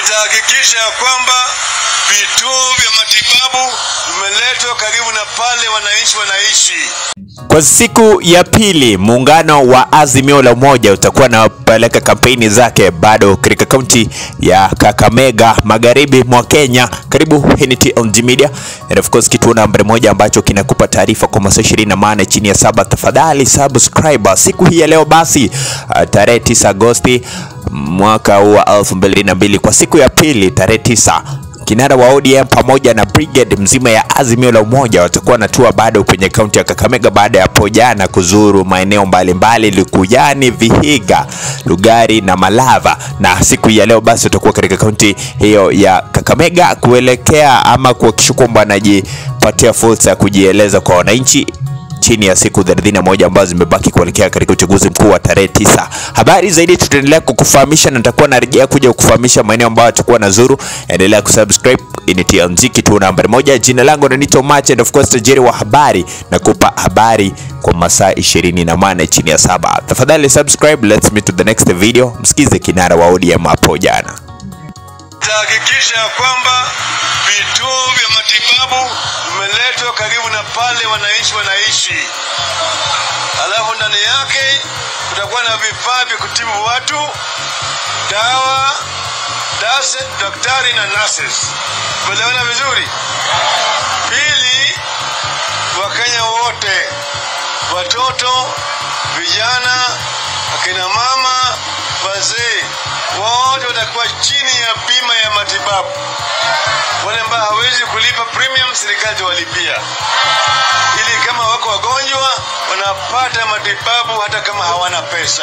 Nitahakikisha ya kwamba vituo vya matibabu vimeletwa karibu na pale wananchi wanaishi. Kwa siku ya pili muungano wa Azimio la Umoja utakuwa unapeleka kampeni zake bado katika kaunti ya Kakamega magharibi mwa Kenya. Karibu hii ni TLG Media and of course kituo nambari moja ambacho kinakupa taarifa kwa masaa 24 chini ya saba. Tafadhali subscribe. Siku hii ya leo basi, uh, tarehe 9 Agosti mwaka huu wa 2002 kwa siku ya pili tarehe 9 kinara wa ODM pamoja na brigade mzima ya Azimio la Umoja watakuwa wanatua bado kwenye kaunti ya Kakamega baada ya hapo jana kuzuru maeneo mbalimbali Likuyani, Vihiga, Lugari na Malava, na siku ya leo basi watakuwa katika kaunti hiyo ya Kakamega kuelekea ama kuhakikisha kwamba wanajipatia fursa ya kujieleza kwa wananchi chini ya siku 31 ambazo zimebaki kuelekea katika uchaguzi mkuu wa tarehe tisa. Habari zaidi tutaendelea kukufahamisha na nitakuwa narejea kuja kukufahamisha maeneo ambayo tutakuwa na zuru. Endelea kusubscribe. Ini TLG kituo nambari moja. Jina langu ni Nito Mach and of course tajiri wa habari na kupa habari kwa masaa 24 chini ya saba. Tafadhali subscribe. Let's meet to the next video. Msikize kinara wa ODM hapo jana. Nitahakikisha ya kwamba vituo vya matibabu vimeletwa karibu na pale wananchi wanaishi, alafu ndani yake kutakuwa na vifaa vya kutibu watu, dawa, dase, daktari na nurses. Kuelewana vizuri. Pili, Wakenya wote, watoto, vijana, akina mama, wazee, wote watakuwa chini ya bima ya matibabu. Wale ambao hawezi kulipa premium, serikali itawalipia, ili kama wako wagonjwa wanapata matibabu hata kama hawana pesa.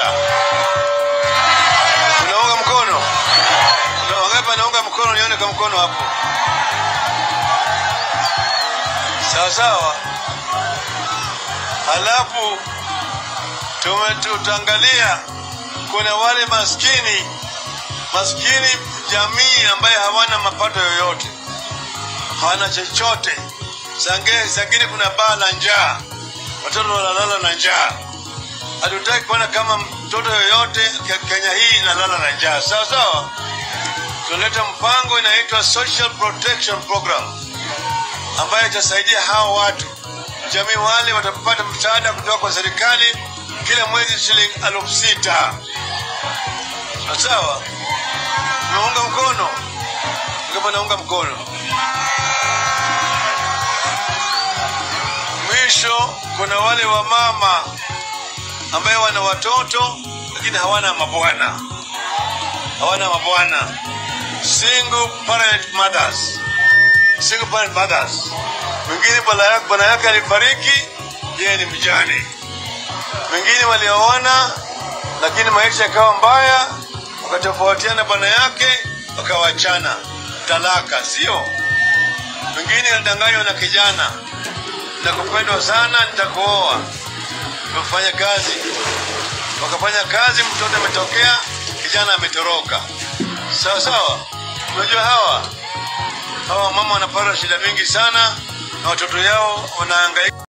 Unaunga mkono? Kuna wangapi wanaunga mkono? Nione kwa mkono hapo. Sawa sawa. Halafu tume- tutaangalia kuna wale maskini maskini jamii ambaye hawana mapato yoyote, hawana chochote. Sange sangine kuna baa la njaa, watoto wanalala na njaa. Hatutaki kuona kama mtoto yoyote Ke- Kenya hii inalala na njaa. Sawa sawa, tunaleta mpango inaitwa Social Protection Program ambayo itasaidia hao watu jamii, wale watapata msaada kutoka kwa serikali kila mwezi shilingi elfu sita. Sawa sawa, naunga mkono kama naunga mkono. Mwisho, kuna wale wamama ambaye wana watoto lakini hawana mabwana, hawana mabwana, single parent mothers, single parent mothers. Mwingine bwana yake bwana yake alifariki, yeye ni mjane. Wengine walioona lakini maisha yakawa mbaya, wakatofautiana bwana yake, wakawachana, talaka, sio? Mwingine alidanganywa na kijana na kupendwa sana, nitakuoa, wafanya kazi, wakafanya kazi, mtoto ametokea, kijana ametoroka. Sawa sawa, unajua hawa hawa mama wanapata shida mingi sana, na watoto yao wanahangaika.